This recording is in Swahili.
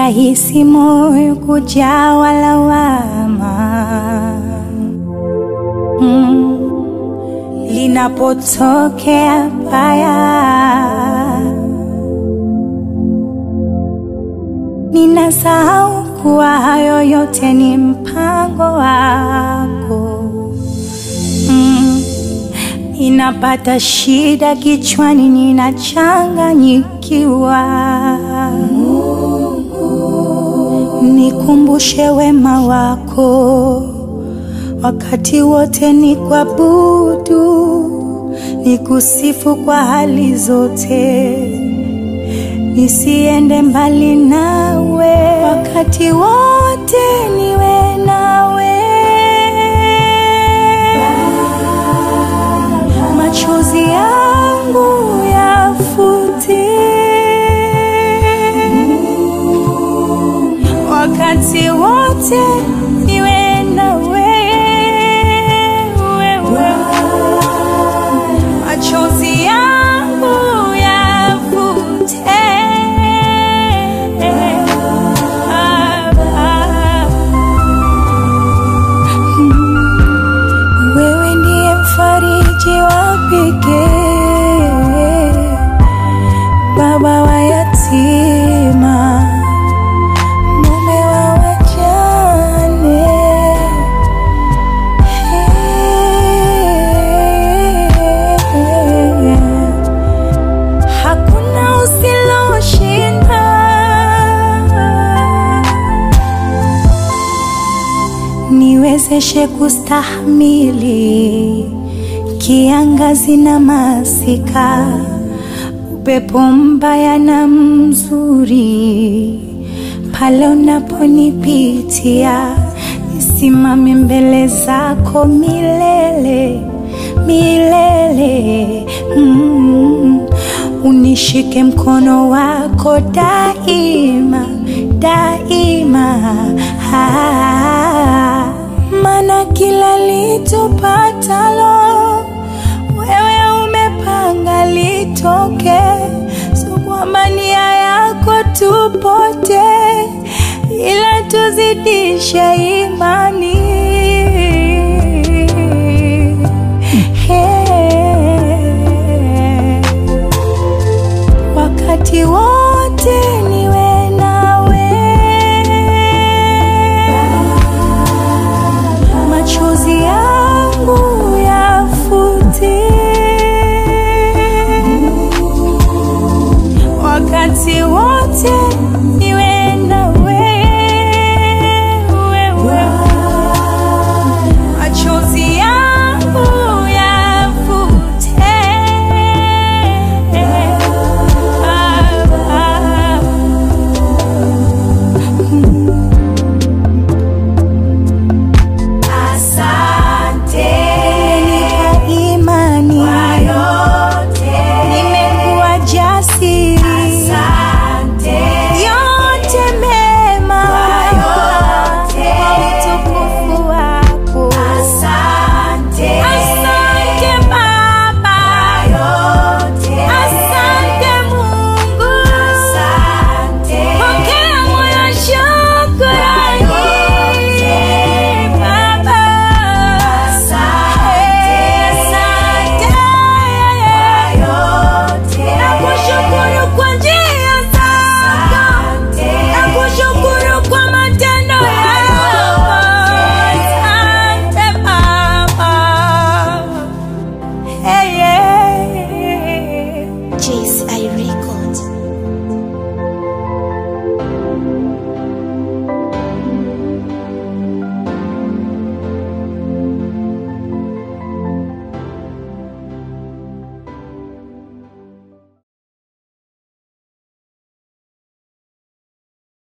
rahisi moyo kujawa lawama mm. linapotokea baya ninasahau kuwa hayo yote ni mpango wako mm. Ninapata shida kichwani, ninachanganyikiwa. Nikumbushe wema wako wakati wote, ni kuabudu, nikusifu kwa hali zote, nisiende mbali nawe wakati wote, niwe nawe machozi yangu yafute wakati wote niwe na wewe, machozi yangu yafute Ah, ah. Wewe ndiye mfariji wa pekee, baba wa yatima, mume wa wajane. Hakuna usiloshinda. niwezeshe kustahimili kiangazi na masika, upepo mbaya na mzuri, pale unaponipitia, nisimame mbele zako milele milele. Mm. Unishike mkono wako daima daima, ah, maana kila litupatalo wewe umepanga litoke, so kwamba nia yako tupote, ila tuzidishe imani. Hey. Wakati wote niwe nawe, machozi yangu yafute, wakati wote niwe na wewe, machozi yangu yafute. Ah, ah. Asante kwa imani kwa yote, nimekuwa jasiri. Asante yote mema kwa yote, kwa utukufu wako. Asante, asante Baba kwa yote, asante Mungu, asante pokea moyo shukrani Baba, asante, asante kwa yote, nakushukuru kwa njia zako, nakushukuru kwa matendo yako, asante Baba. Hey, yeah. Jace